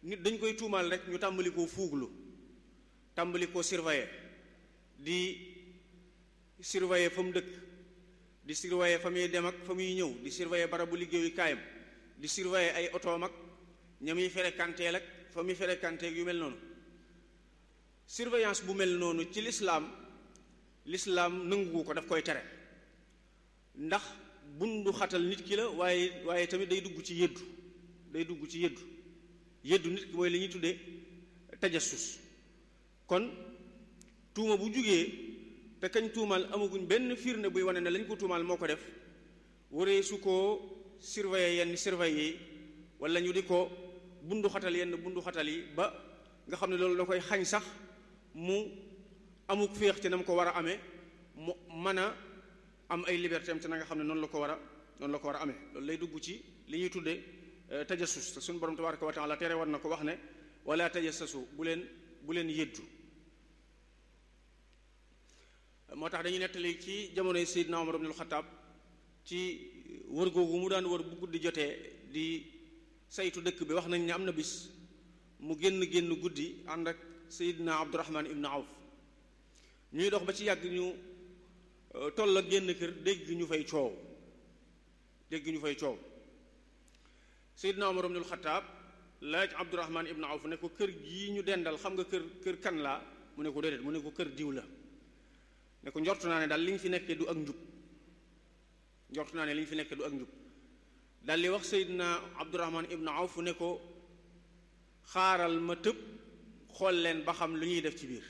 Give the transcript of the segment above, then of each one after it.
nit dañ koy tuumaal rek ñu tàmbali koo fuuglu tàmbali koo surveiller di surveiller fa mu dëkk di surveiller fa muy dem ak fa muy ñëw di surveiller barabu liggéeyu kaayam di surveiller ay otoom ak ña muy fréquenteel ak fa muy fréquenteeg yu mel noonu surveillance bu mel noonu ci lislaam lislaam nanguwu ko daf koy tere ndax bundu xatal nit ki la waaye waaye tamit day dugg ci yëddu day dugg ci yëddu yëddu nit ki mooy li ñuy tuddee tajassus kon tuuma bu jugee te kañ tuumaal amaguñ benn firnde buy wane ne lañ ko tuumaal moo ko def waree su ko surveiller yenn surveiller yi wala ñu di ko bundu xatal yenn bundu xatal yi ba nga xam ne loolu da koy xañ sax mu amuk féex ci na mu ko war a amee mu mën a am ay liberté am te na nga xam ne noonu la ko war a noonu la ko war a amee loolu lay dugg ci li ñuy tuddee tajassus te suñu borom tabaraka wa taala tere war na ko wax ne wala tajassasu bu leen bu leen yëddu moo tax dañuy nettali ci jamonoy Seydina Omar ibnul Xataab ci wër googu mu daan wër bu guddi jotee di saytu dëkk bi wax nañ ne am na bis mu génn génn guddi ànd ak Seydina Abdurahman ibnu Awf ñuy dox ba ci yàgg ñu toll ak génn kër dégg ñu fay coow dégg ñu fay coow Seydina Omar ibnul Xataab laaj Abdurahman ibnu Awf ne ko kër gii ñu dendal xam nga kër kër kan laa mu ne ko déedéet mu ne ko kër diw la ne ko njortu naa ne daal li ñu fi nekkee du ak njub njortu naa ne li ñu fi nekkee du ak njub daal di wax Seydina Abdurahman ibnu Awf ne ko xaaral ma tëb xool leen ba xam lu ñuy def ci biir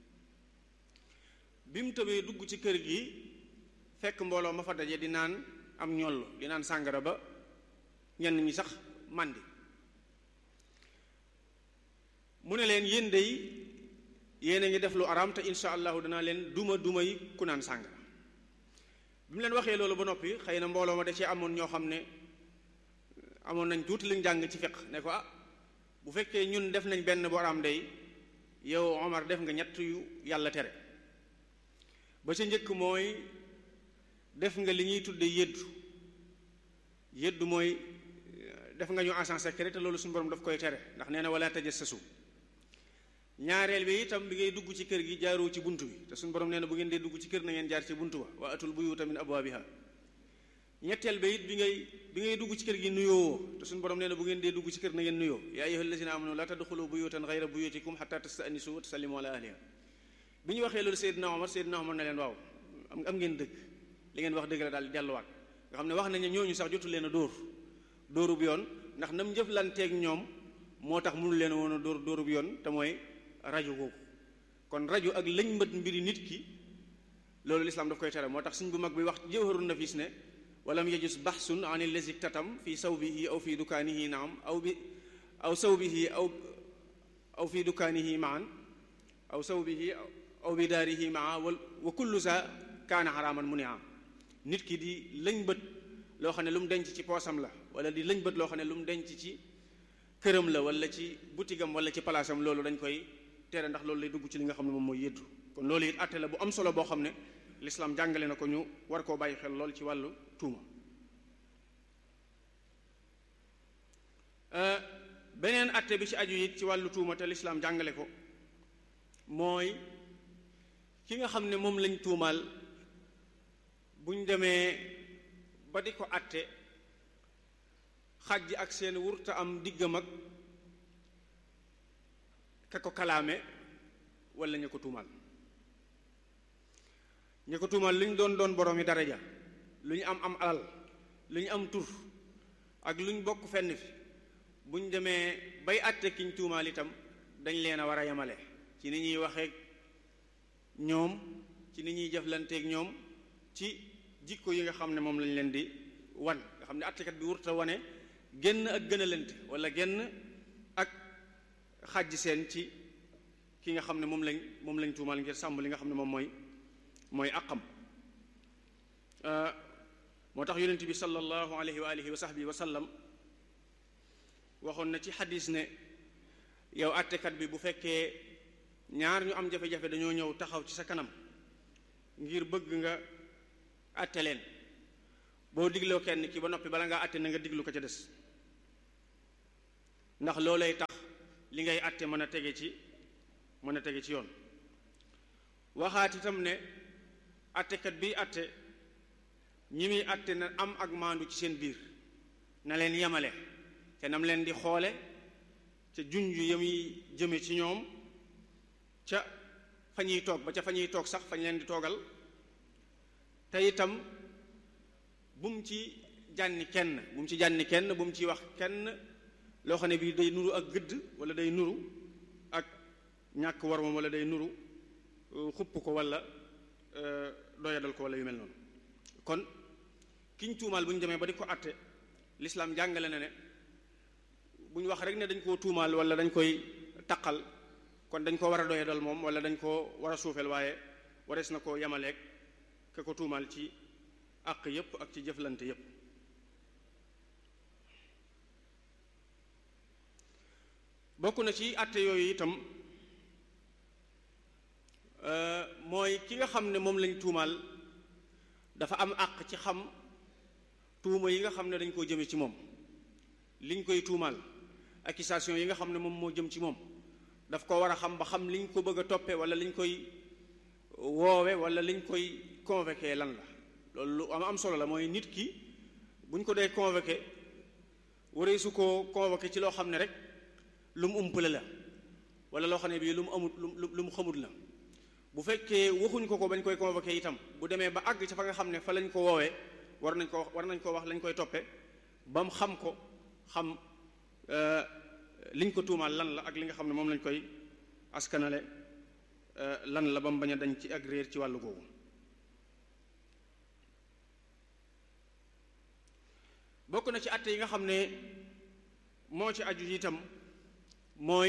bi mu tëbee dugg ci kër gi fekk mbooloo ma fa daje di naan am ñoll di naan sàngara ba ñenn ñi sax màndi mu ne leen yéen dey yéen a ngi def lu araam te insha allahu danaa leen duma duma yi ku naan sàngara bi mu leen waxee loolu ba noppi xëy na mbooloo ma da cee amoon ñoo xam ne amoon nañ tuuti luñ jàng ci fiq ne ko ah bu fekkee ñun def nañ benn bu araam day yow Omar def nga ñett yu yàlla tere ba ca njëkk mooy def nga li ñuy tudde yëddu yëddu mooy def nga ñu agent secret te loolu suñu borom daf koy tere ndax nee na wala tajassasu ñaareel bi itam bi ngay dugg ci kër gi jaaroo ci bunt bi te suñu borom nee na bu ngeen dee dugg ci kër na ngeen jaar ci buntu ba wa atul buyuta min abwaabiha ñetteel ba it bi ngay bi ngay dugg ci kër gi nuyoo te suñu borom nee na bu ngeen dee dugg ci kër na ngeen nuyoo yaa ayyuha allazina amanu la tadxulu buyutan gayra buyutikum xata tastanisu wa tusallimu ala ahliha bi ñu waxee loolu Seydina Omar Seydina Omar ne leen waaw am ngeen dëgg li ngeen wax dëgg la daal di delluwaat nga xam ne wax nañ ne ñooñu sax jotul leen a dóor dóoru bu yoon ndax nam jëflanteeg ñoom moo tax mënu leen woon a dóor dóoru bu yoon te mooy rajo googu kon rajo ak lañ mbët mbiri nit ki loolu lislaam daf koy tere moo tax suñ bu mag bi wax jawharun nafis ne walam yajus baxsun an allazi tatam fi sawbihi aw fi dukaanihi naam aw bi aw sawbihi aw aw fi dukaanihi maan aw sawbihi aw bi daarihi maa wa kullu sa kaana xaraaman mu ne am nit ki di lañ bët loo xam ne lu mu denc ci poosam la wala di lañ bët loo xam ne lu mu denc ci këram la wala ci butigam wala ci palaasam loolu dañ koy tere ndax loolu lay dugg ci li nga xam ne moom mooy yëddu kon loolu it àtte la bu am solo boo xam ne lislaam jàngale na ko ñu war koo bàyyi xel lool ci wàllu tuuma beneen àtte bi ci aju it ci wàllu tuuma te lislaam jàngale ko mooy ki nga xam ne moom lañ tuumaal buñ demee ba di ko àtte xaj ak seen wurta am diggam ak ka ko kalaame wala ña ko tuumaal ña ko tuumaal lu ñu doon doon borom yi daraja lu ñu am am alal lu ñu am tur ak lu ñu bokk fenn fi bu ñu demee bay àtte kiñ tuumaal itam dañ leen a war a yemale ci ni ñuy waxeek ñoom ci ni ñuy jëflanteeg ñoom ci jikko yi nga xam ne moom lañ leen di wan nga xam ne àttekat bi wurta wane génn ak gën a lente wala génn ak xàjj seen ci ki nga xam ne moom lañ moom lañ tuumaal ngir sàmm li nga xam ne moom mooy mooy àqam moo tax yonent bi sallallahu alayhi wa alihi wa sahbihi wa sallam waxoon na ci xadis ne yow àttekat bi bu fekkee ñaar ñu am jafe-jafe dañoo ñëw taxaw ci sa kanam ngir bëgg nga àtte leen boo digloo kenn ki ba noppi bala ngaa àtte na nga diglu ko ca des ndax loolay tax li ngay atte mën a tege ci mën a tege ci yoon waxaat itam ne attekat biy atte ñi muy atte na am ak maandu ci seen biir na leen yemale te nam leen di xoole ca junj ya muy jëme ci ñoom ca fa ñuy toog ba ca fa ñuy toog sax fañ leen di toogal te itam bu mu ci jànni kenn bu mu ci jànni kenn bu mu ci wax kenn loo xam ne bii day nuru ak gëdd wala day nuru ak ñàkk war moom wala day nuru xupp ko wala doyadal ko wala yu mel noonu kon kiñ tuumaal bu ñu demee ba di ko àtte lislaam jàngale na ne bu ñu wax rek ne dañ koo tuumaal wala dañ koy taqal kon dañ ko war a doyadal moom wala dañ koo war a suufeel waaye warees na koo yemaleeg ke ko tuumaal ci àq yépp ak ci jëflante yépp bokk na ci àtte yooyu itam mooy ki nga xam ne moom lañ tuumaal dafa am àq ci xam tuuma yi nga xam ne dañ koo jëme ci moom liñ koy tuumaal accusation yi nga xam ne moom moo jëm ci moom daf ko war a xam ba xam liñ ko bëgg a toppe wala liñ koy woowe wala liñ koy convoqué lan la loolu lu am am solo la mooy nit ki buñ ko dee convoqué waree su ko convoqué ci loo xam ne rek lu mu umpale la wala loo xam ne bii lu mu amut lu mu xamut la bu fekkee waxuñ ko ko bañ koy convoqué itam bu demee ba àgg ca fa nga xam ne fa lañ ko woowee war nañ ko war nañ ko wax lañ koy toppe ba mu xam ko xam liñ ko tuumaal lan la ak li nga xam ne moom lañ koy askanale lan la ba mu bañ a dañ ci ak réer ci wàllu googu bokk na ci àtte yi nga xam ne moo ci aju itam mooy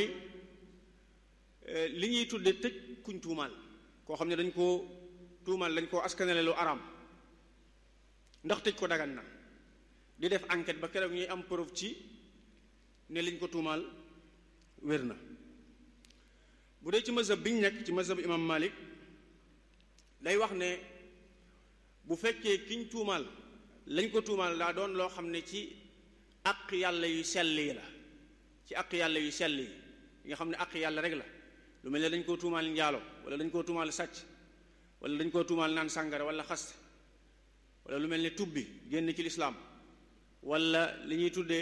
li ñuy tudde tëj kuñ tuumaal koo xam ne dañ koo tuumaal dañ koo askanale lu araam ndax tëj ko dagan na di def enquête ba keroog ñuy am preuve ci ne liñ ko tuumaal wér na bu dee ci mazhab biñ nekk ci mazhab imam Malik day wax ne bu fekkee kiñ tuumaal lañ ko tuumaal daa doon loo xam ne ci àq yàlla yu sell yi la ci àq yàlla yu sell yi nga xam ne àq yàlla rek la lu mel ne dañ koo tuumaal njaalo wala dañ koo tuumaal sàcc wala dañ koo tuumaal naan sàngara wala xaste wala lu mel ne tubbi génn ci lislaam wala li ñuy tuddee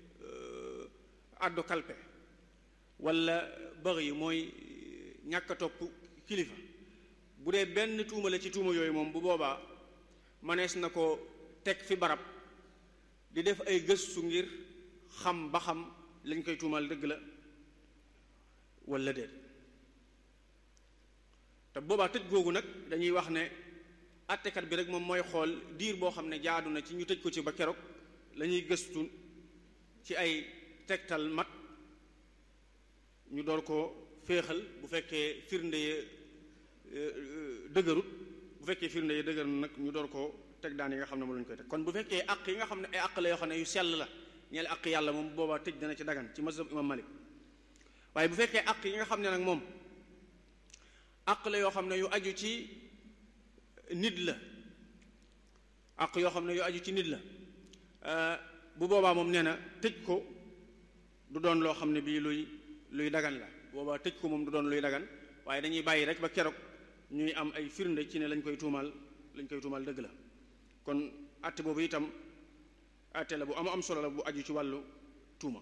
addu kalpe wala bëx yi mooy ñàkk a topp kilifa bu dee benn tuuma la ci tuuma yooyu moom bu boobaa manees na ko teg fi barab di def ay gëstu ngir xam ba xam lañ koy tuumaal dëgg la wala déet te boobaa tëj googu nag dañuy wax ne àttekat bi rek moom mooy xool diir boo xam ne jaadu na ci ñu tëj ko ci ba keroog la ñuy gëstu ci ay tegtal mat ñu door ko féexal bu fekkee firnde ye dëgërut bu fekkee firnde ye dëgër nag ñu door ko teg daan yi nga xam ne moom lañu koy teg kon bu fekkee àq yi nga xam ne ay àq la yoo xam ne yu sell la ñeel àq yàlla moom boobaa tëj dana ci dagan ci mazhab imam Malik waaye bu fekkee àq yi nga xam ne nag moom àq la yoo xam ne yu aju ci nit la àq yoo xam ne yu aju ci nit la bu boobaa moom nee na tëj ko du doon loo xam ne bii luy luy dagan la boobaa tëj ko moom du doon luy dagan waaye dañuy bàyyi rek ba keroog ñuy am ay firnde ci ne lañ koy tuumaal lañ koy tuumaal dëgg la kon àtte boobu itam àtte la bu am am solo la bu aju ci wàllu tuuma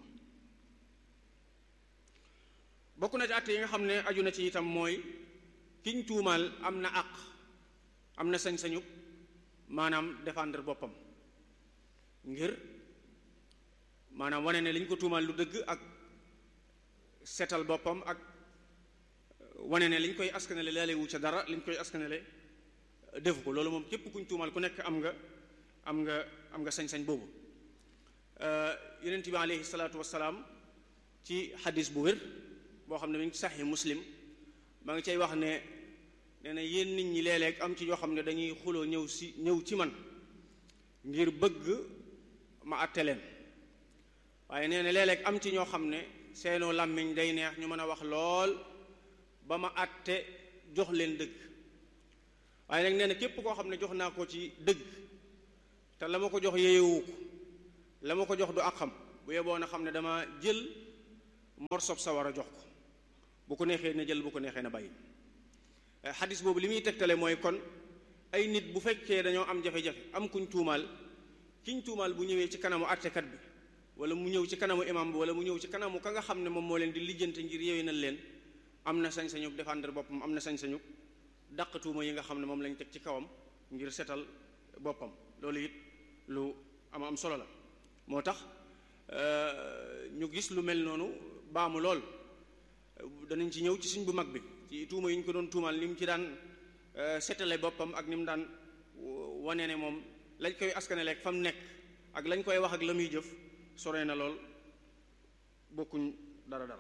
bokk na ci àtte yi nga xam ne aju na ci itam mooy kiñ tuumaal am na àq am na sañ-sañu maanaam défendre boppam ngir maanaam wane ne liñ ko tuumaal lu dëgg ak seetal boppam ak wane ne liñ koy askanale laale wu ca dara liñ koy askanale defu ko loolu moom képp kuñ tuumaal ku nekk am nga am nga am nga sañ-sañ boobu yonent bi aleyhi salaatu wasalaam ci xadis bu wér boo xam ne mi ngi saxi muslim maa ngi cay wax ne nee na yéen nit ñi léeg-léeg am ci yoo xam ne dañuy xuloo ñëw si ñëw ci man ngir bëgg ma àtte leen waaye nee na léeg-léeg am ci ñoo xam ne seenoo làmmiñ day neex ñu mën a wax lool ba ma àtte jox leen dëgg waaye nag nee na képp koo xam ne jox naa ko ci dëgg te la ma ko jox yeewu ko la ma ko jox du ak xam bu yeboo na xam ne dama jël morsob sawara jox ko bu ko neexee na jël bu ko neexee na bàyyi xadis boobu li muy tegtale mooy kon ay nit bu fekkee dañoo am jafe-jafe am kuñ tuumaal kiñ tuumaal bu ñëwee ci kanamu àttekat bi wala mu ñëw ci kanamu imam bi wala mu ñëw ci kanamu ka nga xam ne moom moo leen di lijjante ngir yewénal leen am na sañ-sañu défendre boppam am na sañ-sañu dàq tuuma yi nga xam ne moom lañ teg ci kawam ngir setal boppam loolu it lu am am solo la moo tax ñu gis lu mel noonu baamu lool danañ ci ñëw ci suñ bu mag bi ci tuuma yi ñu ko doon tuumaal ni mu ci daan setale boppam ak ni mu daan wane ne moom lañ koy askaneleeg fa mu nekk ak lañ koy wax ak la muy jëf sore na lool bokkuñ dara dara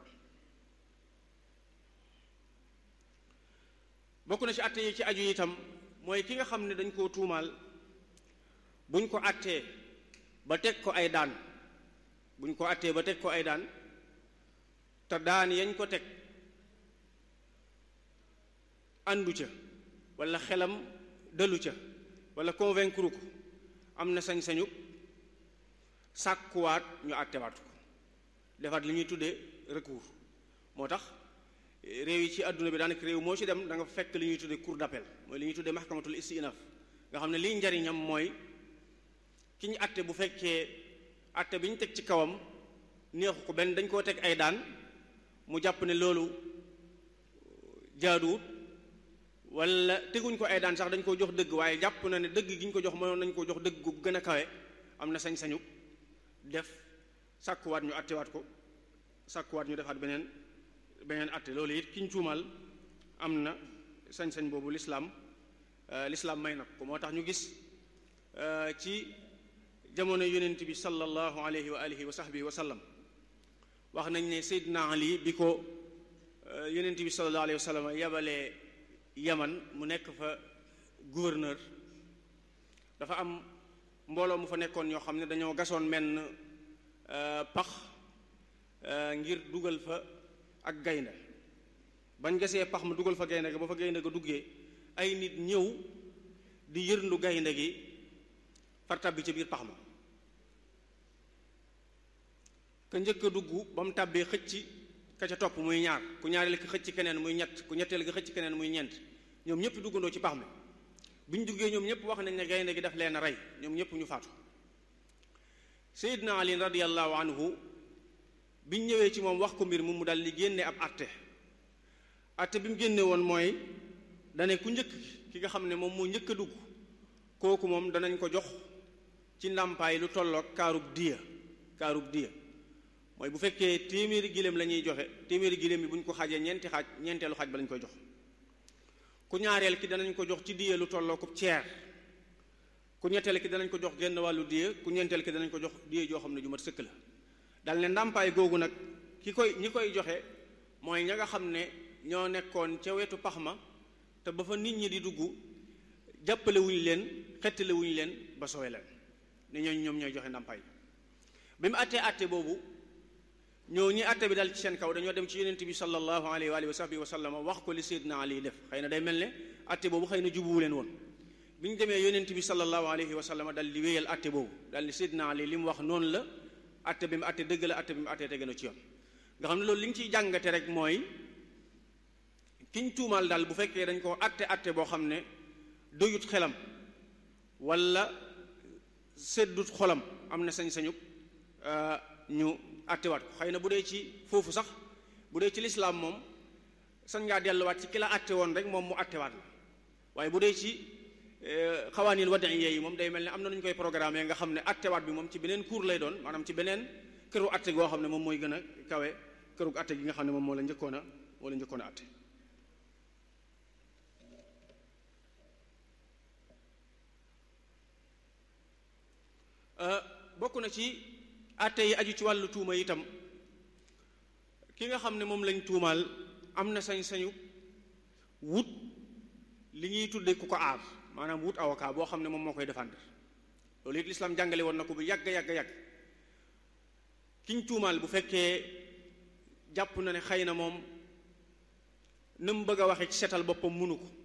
bokk na ci àtte yi ci aju itam mooy ki nga xam ne dañ koo tuumaal buñ ko àttee ba teg ko ay daan buñ ko àttee ba teg ko ay daan te daan yañ ko teg àndu ca wala xelam dalu ca wala convaincre ko am na sañ-sañu sàkkuwaat ñu àttewaat ko defaat li ñuy tuddee recours moo tax réew yi ci àdduna bi daanaka réew moo ci dem da nga fekk li ñuy tuddee cour d'appel mooy li ñuy tuddee mahkamatul istinaf nga xam ne liy njariñam mooy ki ñu àtte bu fekkee àtte bi ñu teg ci kawam neexu ko benn dañ koo teg ay daan mu jàpp ne loolu jaaduwut wala teguñ ko ay daan sax dañ koo jox dëgg waaye jàpp na ne dëgg gi ñu ko jox mënoon nañ koo jox dëgg gu gën a kawe am na sañ-sañu def sàkkuwaat ñu àttewaat ko sàkkuwaat ñu defaat beneen beneen àtte loolu it ki ñu tuumaal am na sañ-sañ boobu lislaam lislaam may na ko moo tax ñu gis ci jamono yonent bi sallallahu alayhi wa alihi wa sahbihi wa sallam wax nañ ne Seydina Ali bi ko yonent bi sallallahu alayhi wa sallam yabalee yaman mu nekk fa gouverneur dafa am mbooloo mu fa nekkoon ñoo xam ne dañoo gasoon menn pax ngir dugal fa ak gaynde bañ gasee pax ma dugal fa gaynde ga ba fa gaynde ga duggee ay nit ñëw di yërndu gaynde gi far tàbbi ca biir pax ma ka njëkk a dugg ba mu tàbbee xëcc ka ca topp muy ñaar ku ñaareel ki xëcc keneen muy ñett ku ñetteel gi xëcc keneen muy ñeent ñoom ñëpp duggandoo ci pax mi bi ñu duggee ñoom ñëpp wax nañ ne gaynde gi daf leen a rey ñoom ñëpp ñu faatu Seydina Ali radiyallahu anhu bi ñu ñëwee ci moom wax ko mbir mu mu dal di génne ab atte atte bi mu génne woon mooy dane ku njëkk ki nga xam ne moom moo njëkk a dugg kooku moom danañ ko jox ci ndàmpaay lu tolloog kaarub diya kaarub diya mooy bu fekkee téeméeri giléem la ñuy joxe téeméeri giléem bi bu ñu ko xaajee ñeenti xaaj ñeenteelu xaaj ba lañ koy jox ku ñaareel ki danañ ko jox ci diya lu tolloo ko ceer ku ñetteel ki danañ ko jox genn wàllu diya ku ñeenteel ki danañ ko jox diya joo xam ne ju mat sëkk la dal ne ndàmpaay googu nag ki koy ñi koy joxe mooy ña nga xam ne ñoo nekkoon ca wetu pax ma te ba fa nit ñi di dugg jàppale wuñ leen xettale wuñ leen ba sowe leen ne ñooñu ñoom ñooy joxe ndàmpaay bi mu àttee àtte boobu ñoo ñi àtte bi dal ci seen kaw dañoo dem ci yonent bi sallallahu alayhi wa alihi wa sahbihi wa sallam wax ko li Seydina Ali def xëy na day mel ne àtte boobu xëy na jubuwu leen woon bi ñu demee yonent bi sallallahu alayhi wa sallam dal di wéyal àtte boobu dal ni Seydina Ali li mu wax noonu la àtte bi mu àtte dëgg la àtte bi mu àtte tege na ci yoon nga xam ne loolu li ñu ciy jàngate rek mooy kiñ tuumaal daal bu fekkee dañ ko àtte àtte boo xam ne doyut xelam wala seddut xolam am na sañ-sañu ñu àttewaat ko xëy na bu dee ci foofu sax bu dee ci lislaam moom sañ ngaa delluwaat ci ki la àtte woon rek moom mu àttewaat la waaye bu dee ci xawaanil wadaiya yi moom day mel ne am na nu ñu koy programme nga xam ne àttewaat bi moom ci beneen cour lay doon maanaam ci beneen këru àtte goo xam ne moom mooy gën a kawe këru àtte gi nga xam ne moom moo la njëkkoon a moo la njëkkoon a àtte bokk na ci àtte yi aju ci wàllu tuuma itam ki nga xam ne moom lañ tuumaal am na sañ-sañu wut li ñuy tudde ku ko aar maanaam wut avocat boo xam ne moom moo koy défendre loolu it lislaam jàngale woon na ko bu yàgg yàgg yàgg kiñ tuumaal bu fekkee jàpp na ne xëy na moom na mu bëgg a waxe ci setal boppam mënu ko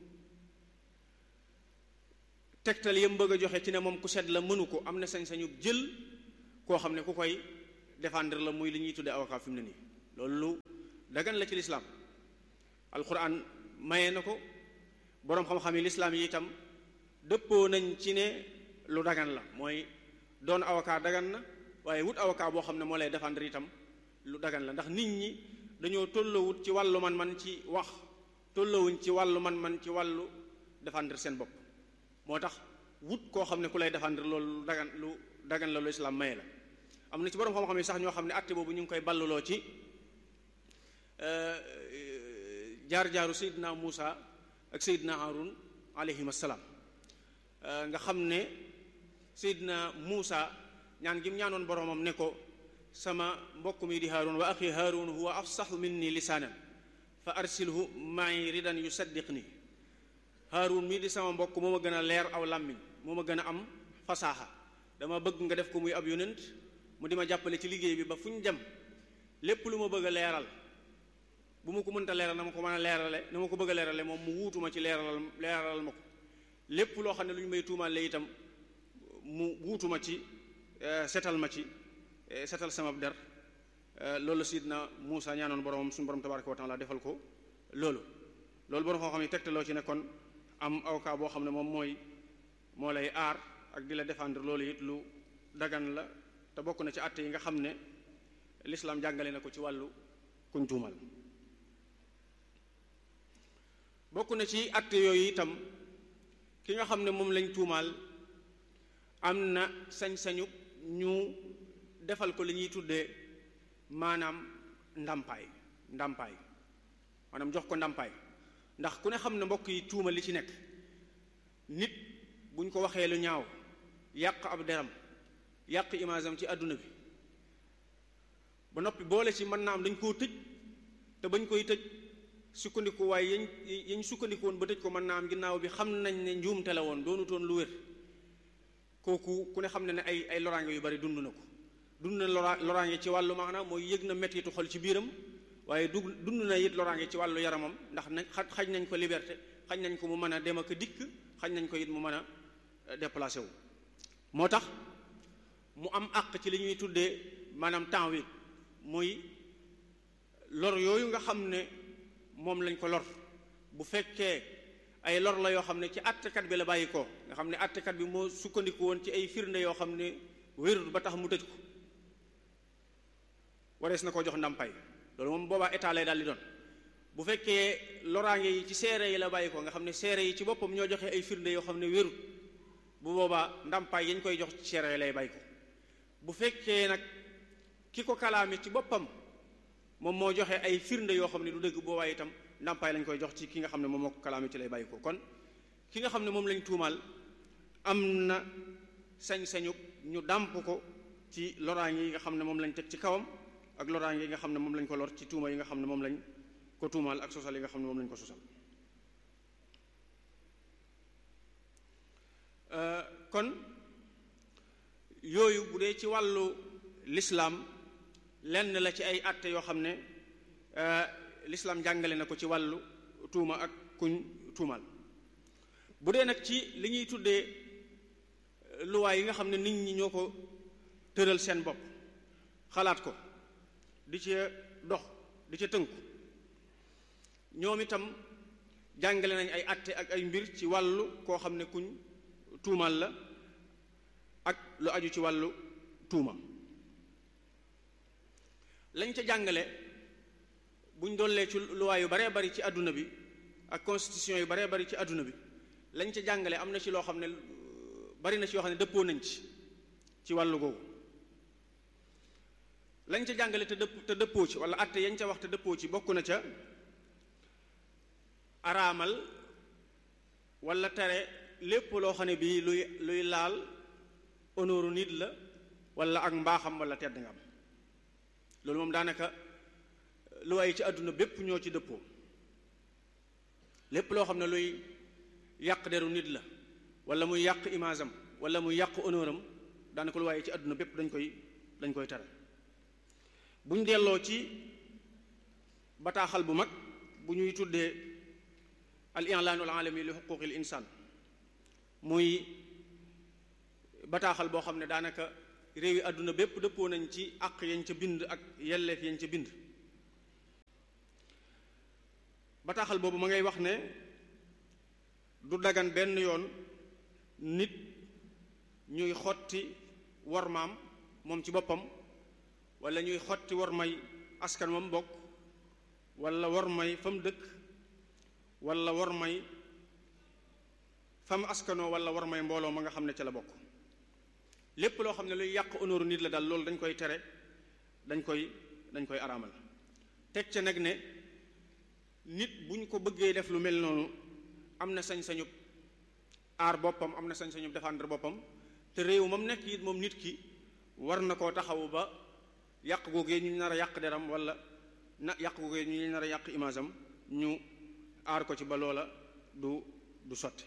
tegtal yam bëgg a joxe ci ne moom ku set la mënu ko am na sañ-sañu jël koo xam ne ku koy défendre la muy li ñuy tudde avocat fi mu ne nii loolu lu dagan la ci lislaam alquran maye na ko boroom xam-xam yi lislaam yi itam dëppoo nañ ci ne lu dagan la mooy doon avocat dagan na waaye wut avocat boo xam ne moo lay défendre itam lu dagan la ndax nit ñi dañoo tollowut ci wàllu man-man ci wax tollowuñ ci wàllu man-man ci wàllu défendre seen bopp moo tax wut koo xam ne ku lay défendre loolu lu dagan lu dagan la lu islaam maye la am na ci boroom xam-xam yi sax ñoo xam ne àtte boobu ñu ngi koy balluloo ci jaar-jaaru Seydina Muusa ak Seydina Haarun alayhim assalaam nga xam ne Seydina Muusa ñaan gi mu ñaanoon boromam ne ko sama mbokk mi di Haarun wa axi Haarun huwa afsaxu minni lisaanan fa arsilhu ma'i ridan yusaddiqni Haarun mii di sama mbokk moo ma gën a leer aw làmmiñ moo ma gën a am fasaaxa dama bëgg nga def ko muy ab yonent mu di ma jàppale ci liggéey bi ba fu ñu dem lépp lu ma bëgg a leeral bu ma ko mënta leeral na ma ko mën a leerale na ma ko bëgg a leerale moom mu wuutuma ci leeralal leeralal ma ko lépp loo xam ne lu ñu may tuumaal la itam mu wuutuma ci setal ma ci setal sama der loolu sidna Muusa ñaanoon boromam suñu borom tabaraka wa taala defal ko loolu loolu borom xam-xam yi tegtaloo ci ne kon am avocat boo xam ne moom mooy moo lay aar ak di la défendre loolu it lu dagan la te bokk na ci àtte yi nga xam ne lislaam jàngale na ko ci wàllu kuñ tuumal bokk na ci àtte yooyu itam ki nga xam ne moom lañ tuumaal am na sañ-sañu ñu defal ko li ñuy tuddee maanaam ndàmpaay ndàmpaay maanaam jox ko ndàmpaay ndax ku ne xam ne mbokk yi tuuma li ci nekk nit buñ ko waxee lu ñaaw yàq ab deram yàq image am ci àdduna bi ba noppi boole ci mën naa am dañ koo tëj te bañ koy tëj sukkandiku waaye yañ yañ sukkandiku woon ba tëj ko mën naa am ginnaaw bi xam nañ ne njuumte la woon doonutoon lu wér kooku ku ne xam ne ne ay ay loraange yu bari dund na ko dund na lora loraange ci wàllu maanaam mooy yëg na mettitu xol ci biiram waaye du dund na it loraange ci wàllu yaramam ndax nañ xaj nañ ko liberté xaj nañ ko mu mën a dem ak dikk xaj nañ ko it mu mën a déplacé wu moo tax mu am àq ci li ñuy tuddee maanaam temps wi muy lor yooyu nga xam ne moom lañ ko lor bu fekkee ay lor la yoo xam ne ci àttekat bi la bàyyi ko nga xam ne àttekat bi moo sukkandiku woon ci ay firnde yoo xam ne wérut ba tax mu tëj ko warees na koo jox ndàmpaay loolu moom boobaa état lay daal di doon bu fekkee loraange yi ci seere yi la bàyyi ko nga xam ne seere yi ci boppam ñoo joxe ay firnde yoo xam ne wérut bu boobaa ndàmpaay yañ koy jox ci seere yi lay bàyyi ko bu fekkee nag ki ko kalaame ci boppam moom moo joxe ay firnde yoo xam ne du dëgg boobaa itam ndàmpaay lañ koy jox ci ki nga xam ne moom moo ko kalaame ci lay bàyyi ko kon ki nga xam ne moom lañ tuumaal am na sañ-sañu ñu dàmp ko ci loraange yi nga xam ne moom lañ teg ci kawam ak loraange yi nga xam ne moom lañ ko lor ci tuuma yi nga xam ne moom lañ ko tuumaal ak sosal yi nga xam ne moom lañ ko sosal kon yooyu bu dee ci wàllu lislaam lenn la ci ay àtte yoo xam ne lislaam jàngale na ko ci wàllu tuuma ak kuñ tuumal bu dee nag ci li ñuy tuddee luwaay yi nga xam ne nit ñi ñoo ko tëral seen bopp xalaat ko di ca dox di ca tënku ñoom itam jàngale nañ ay àtte ak ay mbir ci wàllu koo xam ne kuñ tuumal la ak lu aju ci wàllu tuuma lañ ca jàngale buñ dollee ci luwaa yu baree bari ci àdduna bi ak constitution yu baree bari ci àdduna bi lañ ca jàngale am na ci loo xam ne bari na ci yoo xam ne dëppoo nañ ci ci wàllu googu lañ ca jàngale te dëpp te dëppoo ci wala atte yañ ca wax te dëppoo ci bokk na ca araamal wala tere lépp loo xam ne bii luy luy laal honneur nit la wala ak mbaaxam wala tedd nga am loolu moom daanaka lu waaye ci àdduna bépp ñoo ci dëppoo lépp loo xam ne luy yàq deru nit la wala muy yàq image am wala muy yàq honneur am daanaka lu waaye ci àdduna bépp dañ koy dañ koy tere buñ delloo ci bataaxal bu mag bu ñuy tuddee al i'laanul aalami li xuquuqil insaan muy bataaxal boo xam ne daanaka réew yi àdduna bépp dëppoo nañ ci àq yañ ca bind ak yelleef yañ ca bind bataaxal boobu ma ngay wax ne du dagan benn yoon nit ñuy xotti wormaam moom ci boppam wala ñuy xotti wormay askan wam bokk wala wormay fa mu dëkk wala wormay fa mu askanoo wala wormay mbooloo ma nga xam ne ca la bokk lépp loo xam ne luy yàq honneur nit la daal loolu dañ koy tere dañ koy dañ koy araamal teg ca nag ne nit bu ñu ko bëggee def lu mel noonu am na sañ-sañub aar boppam am na sañ-sañub défendre boppam te réew moom nekk it moom nit ki war na koo taxawu ba yàq googee ñu nar a yàq deram wala na yàq googee ñu nar a yàq image am ñu aar ko ci ba loola du du sotti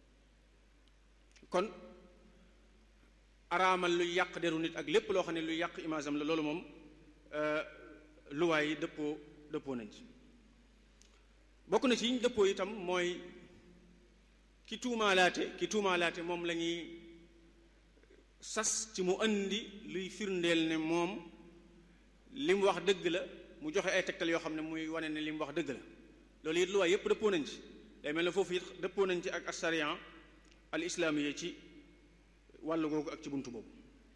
kon araamal luy yàq deru nit ak lépp loo xam ne luy yàq image am la loolu moom luwaay yi dëppoo dëppoo nañ ci bokk na ci yiñ dëppoo itam mooy ki tuumaalaate ki tuumaalaate moom la ñuy sas ci mu andi luy firndeel ne moom li mu wax dëgg la mu joxe ay tegtal yoo xam ne muy wane ne li mu wax dëgg la loolu it luwaay yépp dëppoo nañ ci day mel ne foofu it dëppoo nañ ci ak asariyan al islaamiya ci wàllu googu ak ci buntu boobu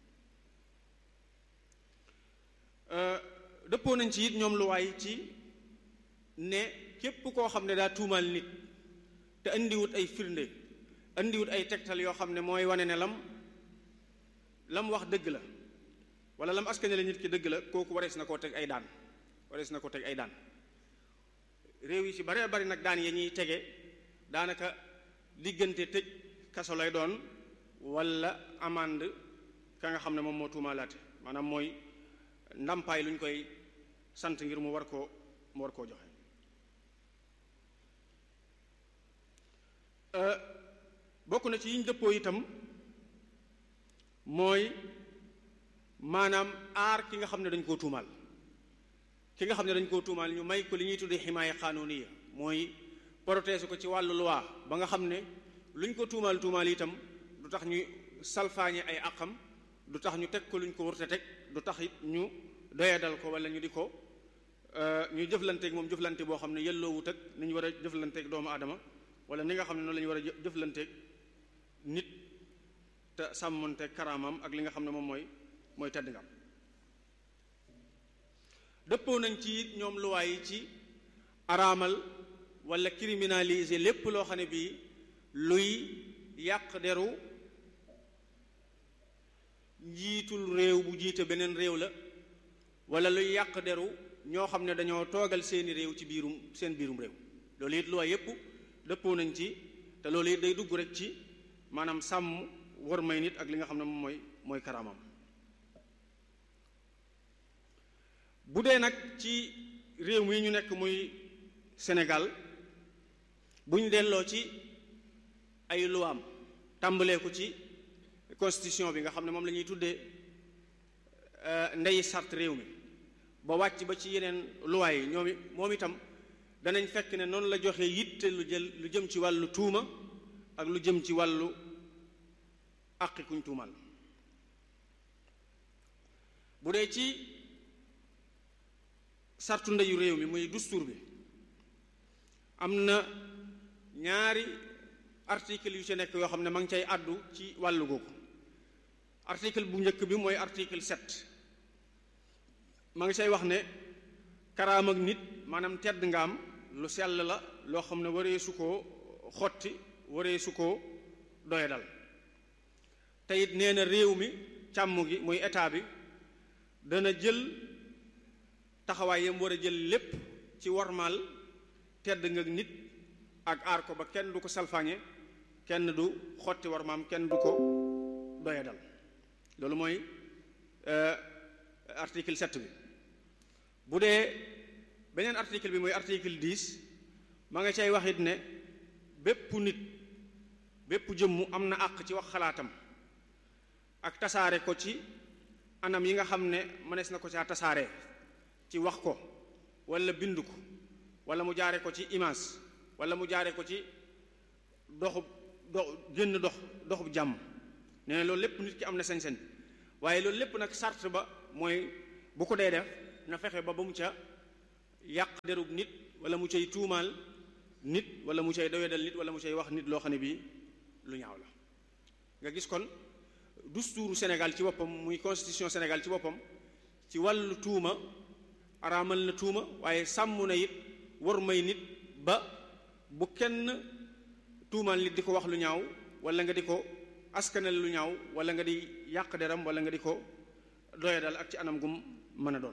dëppoo nañ ci it ñoom luwaay ci ne képp koo xam ne daa tuumaal nit te indiwut ay firnde indiwut ay tegtal yoo xam ne mooy wane ne lam lam wax dëgg la wala lam askanale nit ki dëgg la kooku warees na koo teg ay daan warees na koo teg ay daan réew yi ci bare bari nag daan ya ñuy tege daanaka diggante tëj kaso lay doon wala amande ka nga xam ne moom moo tuumaalaate maanaam mooy ndàmpaay lu ñu koy sant ngir mu war koo mu war koo joxe bokk na ci yiñ dëppoo itam mooy maanaam aar ki nga xam ne dañ koo tuumaal ki nga xam ne dañ koo tuumaal ñu may ko li ñuy tuddee ximaaya xaanooniya mooy protéger ko ci wàllu loi ba nga xam ne luñ ko tuumaal tuumaal itam du tax ñu salfaañe ay àqam du tax ñu teg ko luñ ko wërte teg du tax it ñu doyadal ko wala ñu di ko ñu jëflanteeg moom jëflante boo xam ne yelloowut ak ni ñu war a jëflanteeg doomu aadama wala ni nga xam ne noonu la ñu war a jëflanteeg nit te sàmmonteeg karaamam ak li nga xam ne moom mooy mooy tedd ngam dëppoo nañ ci it ñoom luwaay yi ci araamal wala criminaliser lépp loo xam ne bii luy yàq deru njiitul réew bu jiite beneen réew la wala luy yàq deru ñoo xam ne dañoo toogal seeni réew ci biirum seen biirum réew loolu it luwaay yépp dëppoo nañ ci te loolu it day dugg rek ci maanaam sàmm war may nit ak li nga xam ne moom mooy mooy karaamam bu dee nag ci réew mi ñu nekk muy Sénégal bu ñu delloo ci ay luwaam tàmbalee ko ci constitution bi nga xam ne moom la ñuy tuddee ndeyi sart réew mi ba wàcc ba ci yeneen luwaay yi ñoom moom itam danañ fekk ne noonu la joxe yitte lu jël lu jëm ci wàllu tuuma ak lu jëm ci wàllu àqi kuñ tuumal bu dee ci sartu ndeyu réew mi muy dustuur bi am na ñaari article yu ci nekk yoo xam ne ma ngi cay àddu ci wàllu googu article bu njëkk bi mooy article sept ma ngi cay wax ne karaam ak nit maanaam tedd nga am lu sell la loo xam ne waree su koo xotti waree su koo doye dal te it nee na réew mi càmm gi muy état bi dana jël taxawaay yam war a jël lépp ci warmaal tedd nga nit ak aar ko ba kenn du ko salfaañe kenn du xotti warmaam kenn du ko doye dal loolu mooy article 7 bi bu dee beneen article bi mooy article 10 ma nga cay waxit ne bépp nit bépp jëmmu am na àq ci wax xalaatam ak tasaare ko ci anam yi nga xam ne mënees na ko caa tasaare ci wax ko wala bind ko wala mu jaare ko ci image wala mu jaare ko ci doxub dox génn dox doxub jàmm nee na loolu lépp nit ki am na sañ-sañ waaye loolu lépp nag sart ba mooy bu ko dee def na fexe ba ba mu ca yàq derub nit wala mu cay tuumaal nit wala mu cay doyadal nit wala mu cay wax nit loo xam ne bii lu ñaaw la nga gis kon dustuuru Sénégal ci boppam muy constitution Sénégal ci boppam ci wàllu tuuma araamal na tuuma waaye sàmm na it war may nit ba bu kenn tuumaal nit di ko wax lu ñaaw wala nga di ko askanal lu ñaaw wala nga di yàq deram wala nga di ko doyadal ak ci anam gum mën a doon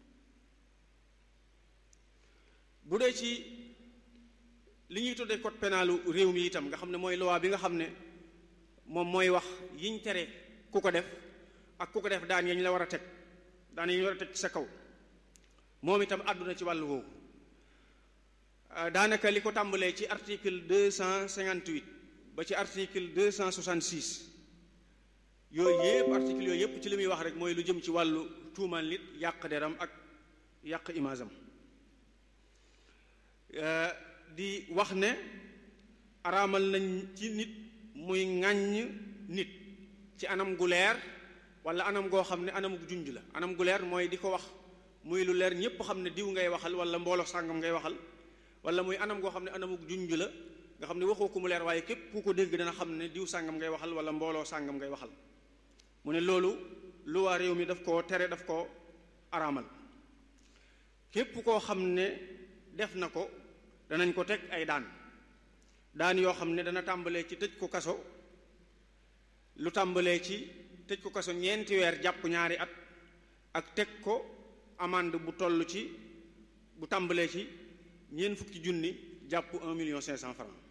bu dee ci li ñuy tuddee code pénalu réew mi itam nga xam ne mooy loi bi nga xam ne moom mooy wax yiñ tere ku ko def ak ku ko def daan yañ la war a teg daan yañ war a teg ci sa kaw moom itam àdduna ci wàllu woowu daanaka li ko tàmbalee ci article deux cent cinquante-huit ba ci article deux cent soixante-six yooyu yëpp article yooyu yëpp ci li muy wax rek mooy lu jëm ci wàllu tuumaal nit yàq deram ak yàq image am di wax ne araamal nañ ci nit muy ŋàññ nit ci anam gu leer wala anam goo xam ne anamuk junj la anam gu leer mooy di ko wax muy lu leer ñépp xam ne diw ngay waxal wala mbooloo sàngam ngay waxal wala muy anam goo xam ne anamuk junj la nga xam ne waxoo ko mu leer waaye képp ku ko dégg dana xam ne diw sàngam ngay waxal wala mbooloo sàngam ngay waxal mu ne loolu lu waa réew mi daf koo tere daf koo araamal képp koo xam ne def na ko danañ ko teg ay daan daan yoo xam ne dana tàmbalee ci tëj ko kaso lu tàmbalee ci tëj ko kaso ñeenti weer jàpp ñaari at ak teg ko amande bu toll ci bu tàmbalee ci ñeent fukki junni jàpp un million cinq cent francs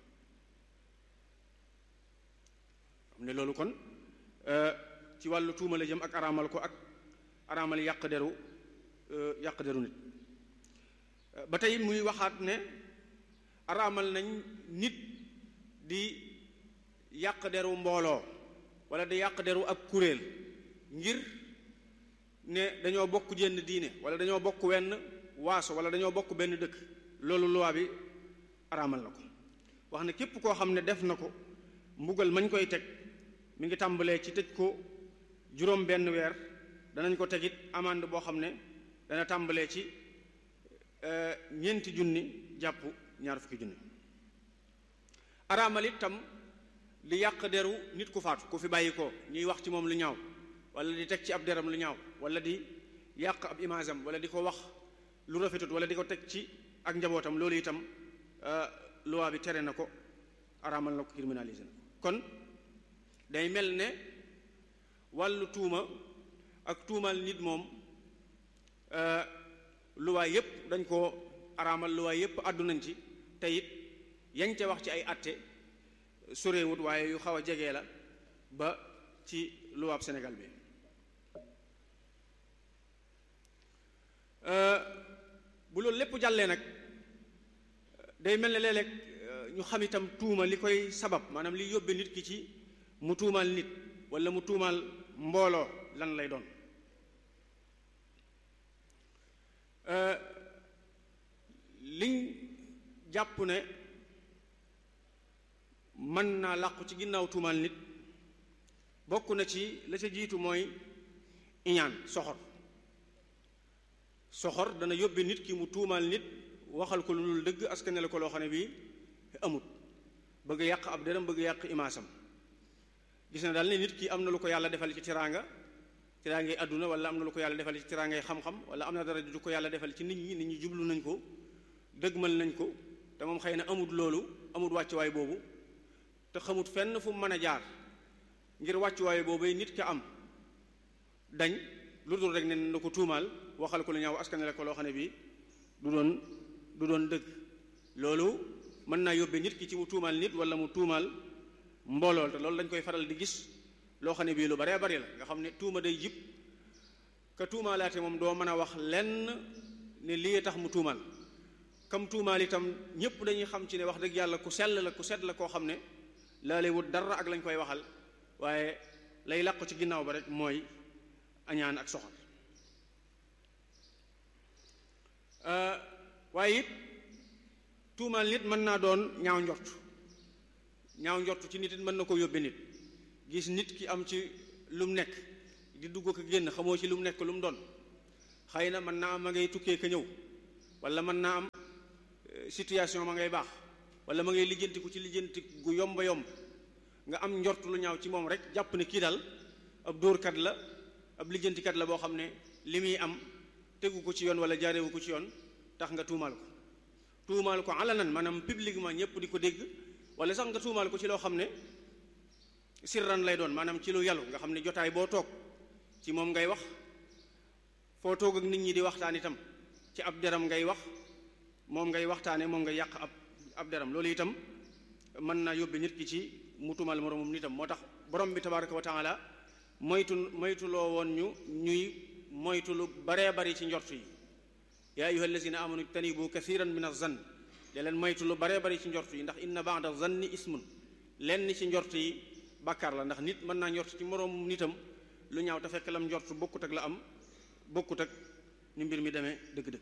xam ne loolu kon ci wàllu tuuma la jëm ak araamal ko ak araamal yàq deru yàq deru nit ba tey muy waxaat ne araamal nañ nit di yàq deru mbooloo wala di yàq deru ab kuréel ngir ne dañoo bokk jenn diine wala dañoo bokk wenn waaso wala dañoo bokk benn dëkk loolu loi bi araamal na ko wax ne képp koo xam ne def na ko mbugal mañ koy teg mi ngi tàmbalee ci tëj ko juróom benn weer danañ ko tegit amande boo xam ne dana tàmbalee ci ñeenti junni jàpp ñaar fukki junni araamal itam di yàq deru nit ku faatu ku fi bàyyi ko ñuy wax ci moom lu ñaaw wala di teg ci ab deram lu ñaaw wala di yàq ab image am wala di ko wax lu rafetut wala di ko teg ci ak njabootam loolu itam loi bi tere na ko araamal na ko criminalisé na kon day mel ne wàllu tuuma ak tuumal nit moom luwaay yépp dañ ko araamal luwaay yépp àddu nañ ci te it yañ ca wax ci ay atte sorewut waaye yu xaw a jege la ba ci luwaab Sénégal bi bu loolu lépp jàllee nag day mel ne léeg-léeg ñu xam itam tuuma li koy sabab maanaam li yóbbe nit ki ci mu tuumaal nit walla mu tuumaal mbooloo lan lay doon liñ jàpp ne mën naa làqu ci ginnaaw tuumaal nit bokk na ci la ca jiitu mooy iñaan soxor soxor dana yóbbe nit ki mu tuumaal nit waxal ko lu dul dëgg askanele ko loo xam ne bii amut bëgg yàq ab deram bëgg yàq imaasam gis na daal ne nit ki am na lu ko yàlla defal ci tiraanga tiraangay àdduna wala am na lu ko yàlla defal ci tiraangay xam-xam wala am na dara du ko yàlla defal ci nit ñi nit ñi jublu nañ ko dëgmal nañ ko te moom xëy na amut loolu amut wàccuwaay boobu te xamut fenn fu mu mën a jaar ngir wàccuwaay boobu nit ka am dañ lu dul rek ne na ko tuumaal waxal ko lu ñaaw askanale ko loo xam ne bii du doon du doon dëgg loolu mën naa yóbbee nit ki ci mu tuumaal nit wala mu tuumaal mboolool te loolu dañ koy faral di gis loo xam ne bii lu baree bari la nga xam ne tuuma day jib ka tuumaalaate moom doo mën a wax lenn ne lii tax mu tuumaal kam tuumaal itam ñépp dañuy xam ci ne wax dëgg yàlla ku sell la ku set la koo xam ne laalee wut dara ak lañ koy waxal waaye lay làqu ci ginnaaw ba rek mooy añaan ak soxal waaye it tuumaal nit mën naa doon ñaaw njort ñaaw njort ci nit it mën na ko yóbbe nit gis nit ki am ci lu mu nekk di dugg ko génn xamoo ci lu mu nekk lu mu doon xëy na mën naa am ma ngay tukkee ka ñëw wala mën naa am situation ma ngay baax wala ma ngay lijjantiku ci lijjanti gu yomba yomb nga am njort lu ñaaw ci moom rek jàpp ne kii daal ab dóorkat la ab lijjantikat la boo xam ne li muy am tegu ko ci yoon wala jaarewu ko ci yoon tax nga tuumaal ko tuumaal ko alanan maanaam publiquement ñëpp di ko dégg wala sax nga tuumaal ko ci loo xam ne sirran lay doon maanaam ci lu yàllu nga xam ne jotaay boo toog ci moom ngay wax foo toog ak nit ñi di waxtaan itam ci ab deram ngay wax moom ngay waxtaane moom ngay yàq ab ab deram loolu itam mën naa yóbbe nit ki ci mu tuumaal moroomum nitam moo tax borom bi tabaraka wa taala moytu moytuloo woon ñu ñuy moytu lu baree bari ci njort yi yaa ayuha allazina amanu tanibu kathiran min azann de leen moytu lu baree bari ci njort yi ndax inna ba'da zanni ismun lenn ci njort yi bàkkaar la ndax nit mën naa njort ci moroomum nitam lu ñaaw te fekk lam njort bokkut ak la am bokkut ak ni mbir mi demee dëgg-dëgg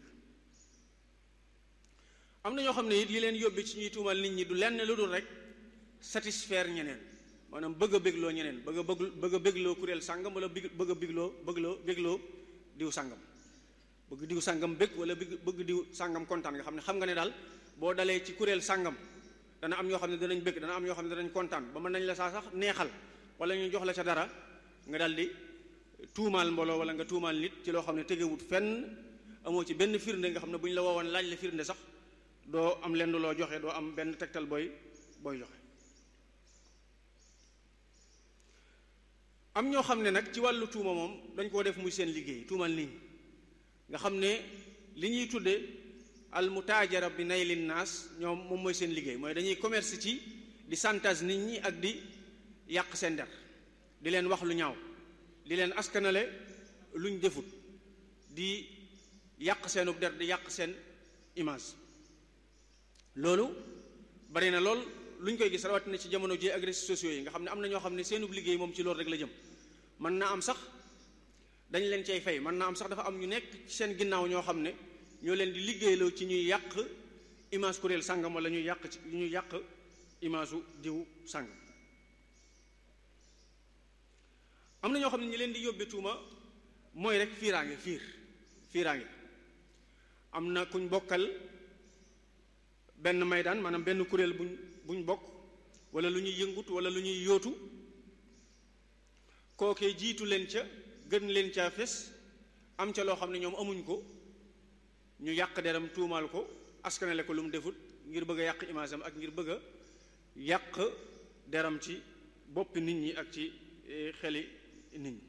am na ñoo xam ne it li leen yóbbi ci ñuy tuumal nit ñi du lenn lu dul rek satisfaire ñeneen maanaam bëgg a bégloo ñeneen bëgg a bëgg bëgg a bégloo kuréel sàngam wala bëgg a bégloo bëggloo bégloo diw sàngam bëgg diw sàngam bég wala bëgg bëgg diw sàngam kontaan nga xam ne xam nga ne daal boo dalee ci kuréel sàngam dana am ñoo xam ne danañ bég dana am ñoo xam ne danañ kontaan ba mën nañ la saa sax neexal wala ñu jox la ca dara nga daal di tuumaal mbooloo wala nga tuumaal nit ci loo xam ne tegewut fenn amoo ci benn firnde nga xam ne bu ñu la woowoon laaj la firnde sax doo am lenn loo joxe doo am benn tegtal booy booy joxe am ñoo xam ne nag ci wàllu tuuma moom dañ koo def muy seen liggéey tuumal nit ñi nga xam ne li ñuy tudde al mutaajara bi naylin naas ñoom moom mooy seen liggéey mooy dañuy commerce ci di santage nit ñi ak di yàq seen der di leen wax lu ñaaw di leen askanale luñ defut di yàq seenub der di yàq seen image loolu bari na lool luñ koy gis rawatina ci jamono ji ak réseaux sociaux yi nga xam ne am na ñoo xam ne seenub liggéey moom ci loolu rek la jëm mën naa am sax dañ leen cay fay mën naa am sax dafa am ñu nekk ci seen ginnaaw ñoo xam ne ñoo leen di liggéeyloo ci ñuy yàq image kuréel sàngam wala ñuy yàq ci ñuy yàq image u diw sàngam am na ñoo xam ne ñi leen di yóbbe tuuma mooy rek fiiraange fiir fiiraange am na kuñ bokkal benn maydaan maanaam benn kuréel buñ buñ bokk wala lu ñuy yëngut wala lu ñuy yóotu kookee jiitu leen ca gën leen caa fes am ca loo xam ne ñoom amuñ ko ñu yàq deram tuumaal ko askanale ko lu mu defut ngir bëgg a yàq image am ak ngir bëgg a yàq deram ci boppi nit ñi ak ci xeli nit ñi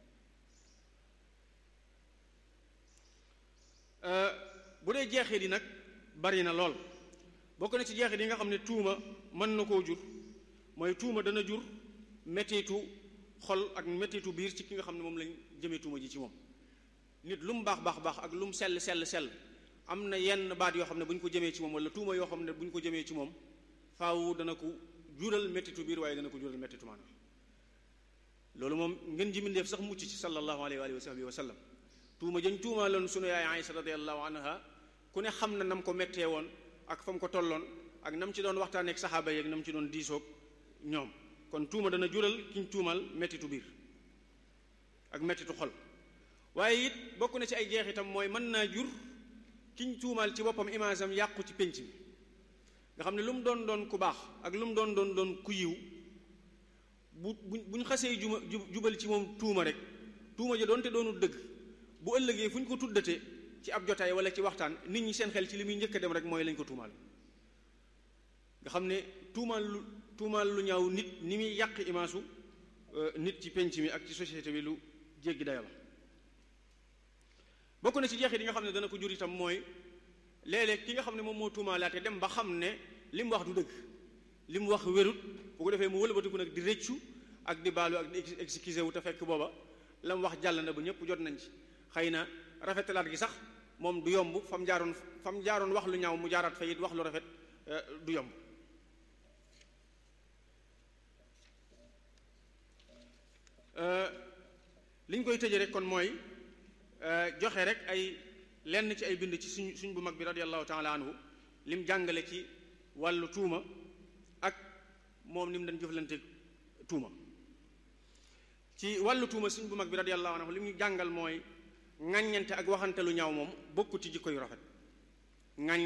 bu dee jeexee di nag bari na lool bokk na ci jeexit yi nga xam ne tuuma mën na koo jur mooy tuuma dana jur mettitu xol ak mettitu biir ci ki nga xam ne moom lañ jëmee tuuma ji ci moom nit lu mu baax baax baax ak lu mu sell sell sell am na yenn baat yoo xam ne bu ñu ko jëmee ci moom wala tuuma yoo xam ne bu ñu ko jëmee ci moom faaw dana ko jural mettitu biir waaye dana ko jural mettitu maanaam loolu moom ngeen ji mbindeef sax mucc ci sallallahu alayhi wa sahbihi wa sallam tuuma jën tuuma loon sunu yaay Aïsa radiyallahu anha ku ne xam na nam ko mettee woon ak fa mu ko tolloon ak nam ci doon waxtaanee ak saxaaba yeeg nam ci doon diisoog ñoom kon tuuma dana jural kiñ tuumal mettitu biir ak mettitu xol waaye it bokk na ci ay jeexitam mooy mën naa jur kiñ tuumal ci boppam image am yàqu ci pénc mi nga xam ne lu mu doon doon ku baax ak lu mu doon doon doon ku yiw bu bu bu ñu xasee juma jubal ci moom tuuma rek tuuma ja doonte doonul dëgg bu ëllëgee fu ñu ko tuddate ci ab jotaay wala ci waxtaan nit ñi seen xel ci li muy njëkk a dem rek mooy lañ ko tuumaal nga xam ne tuumaal lu tuumaal lu ñaaw nit ni muy yàq imaasu nit ci penc mi ak ci société bi lu jéggi dayo la bokk na ci jeexit yi nga xam ne dana ko jur itam mooy léeg-léeg ki nga xam ne moom moo tuumaalaate dem ba xam ne li mu wax du dëgg li mu wax wérut bu ko defee mu wëlbatiku nag di rëccu ak di baalu ak di excusé wu te fekk booba la mu wax jàll na ba ñëpp jot nañ ci xëy na rafetalaat gi sax moom du yomb fam jaaroon fam jaaroon wax lu ñaaw mu jaaraat fa it wax lu rafet du yomb li ñu koy tëje rek kon mooy joxe rek ay lenn ci ay bind ci suñ suñ bu mag bi radiallahu taala anhu lim jàngale ci wàllu tuuma ak moom ni mu dañ jëflante tuuma ci wàllu tuuma suñ bu mag bi radiallahu anhu li mu jàngal mooy ŋàññante ak waxante lu ñaaw moom bokku ci jikko yu rafet ŋàññ